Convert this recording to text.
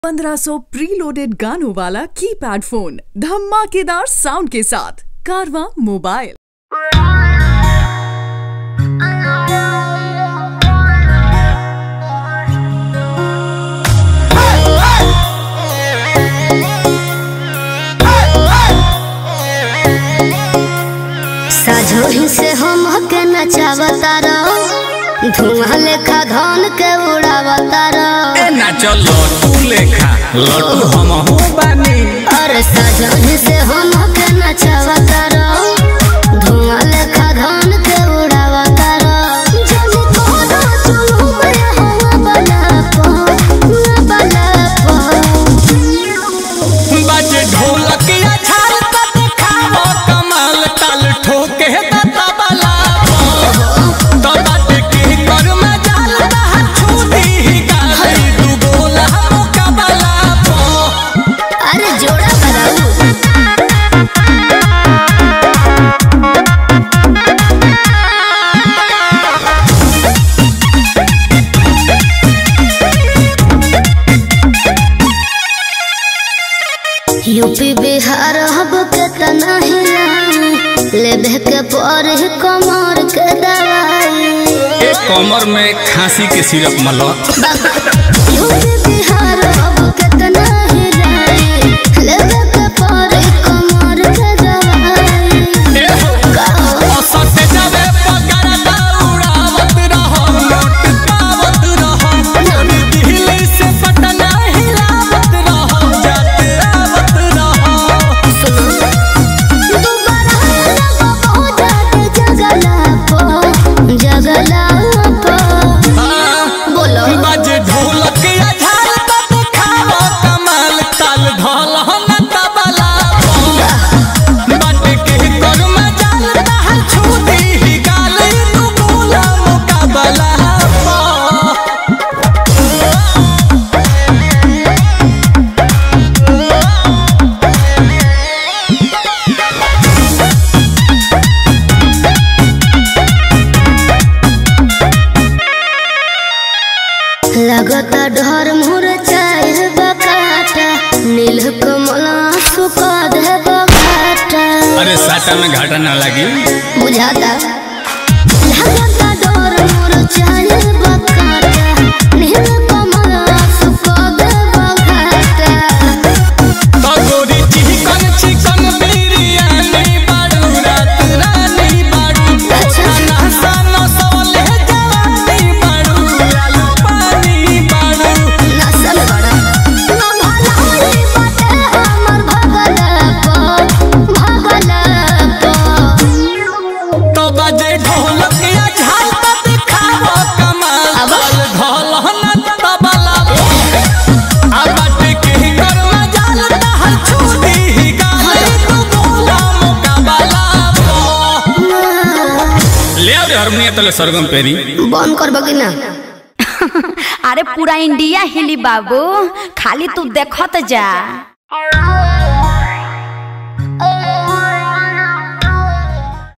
1500 preloaded गानों वाला keypad phone धमाकेदार साउंड के साथ कारवा मोबाइल साझोही से हम के नचावता रहो धुआं लेखा धन के उड़ावता रहो ए ना चलो तू लेखा लड्डू हम हो बानी अरे साझोही से हम के नचावता रहो धुआं लेखा धन के उड़ावता रहो जल्दी कोना चलो मैं हवा बना पो बना पो बाजे ढोलक या छाल त देखावो कमाल ताल ठोके त तबला तो बाटे के कर में जाल रहा छूटी ही गाली दू गोला मुकाबला पो अरे जोड़ा बनाऊ यूपी बिहार हब के तना हिलाई लेबे के पर कमर के दवाई ए कमर में खांसी के सिरप मलो यूपी बिहार हब के तना हिलाई लेबे के पर कमर के दवाई ए हो असत जावे पगार दौड़ावत रहो नोट पावत रहो दिल्ली से पटना हिलावत रहो जाते आवत रहो दोबारा लगबो जाके जगला पो जगला पो बोलो बाजे ढोलक या झाल त देखावो कमाल ताल ढोल न तबला बाटे के कर में जाल रहा छूटी ही गाल तू बोला मुकाबला पा लगता डर मोर चाहे बकाटा नील कमल सुका दे बकाटा अरे साटा में घाटा ना लगी बुझाता लगता डर मोर चाहे बकाटा नील कमल सुका दे बकाटा तो गोरी चिकन चिकन बिरयानी बाड़ू रात रानी बाड़ू खाना सानो सोले जवानी बाड़ू आलू पानी बाड़ू नसल बड़ा ना भला होई बाटे हमर भगला पो भगला पो तो बजे ढोलक या झाल त दिखावो कमाल अब? ढोल न तबला आ बाटे के कर में जाल रहल छूटी ही गाली तू बोला मुकाबला ले आ रे हारमोनियम तले सरगम पेरी बंद करबो कि ना अरे पूरा इंडिया हिली बाबू खाली तू देखत जा